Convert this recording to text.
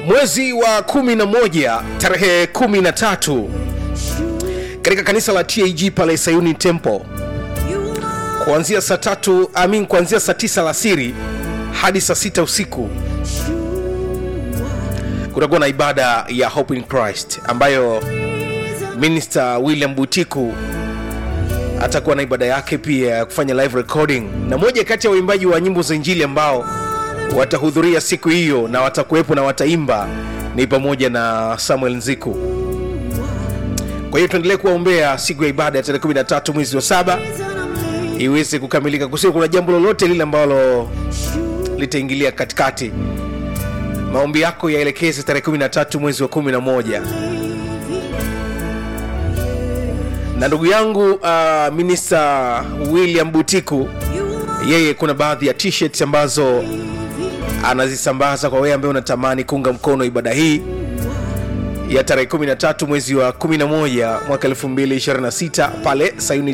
mwezi wa 11 tarehe 13 katika kanisa la tag pale sayuni temple kuanzia saa tatu amin kuanzia saa tisa alasiri hadi saa sita usiku kutakuwa na ibada ya hope in christ ambayo minister william butiku atakuwa na ibada yake pia ya kufanya live recording na moja kati ya waimbaji wa nyimbo za injili ambao watahudhuria siku hiyo na watakuwepo na wataimba ni pamoja na samuel nziku kwa hiyo tuendelee kuwaombea siku ya ibada ya tarehe 13 mwezi wa saba iweze kukamilika kusio kuna jambo lolote lile ambalo litaingilia katikati maombi yako yaelekeze tarehe 13 mwezi wa 11 na ndugu yangu uh, minista william butiku yeye kuna baadhi ya t-shirts ambazo anazisambaza kwa wewe ambaye unatamani kuunga mkono ibada hii ya tarehe 13 mwezi wa 11 mwaka 2026 pale sayuni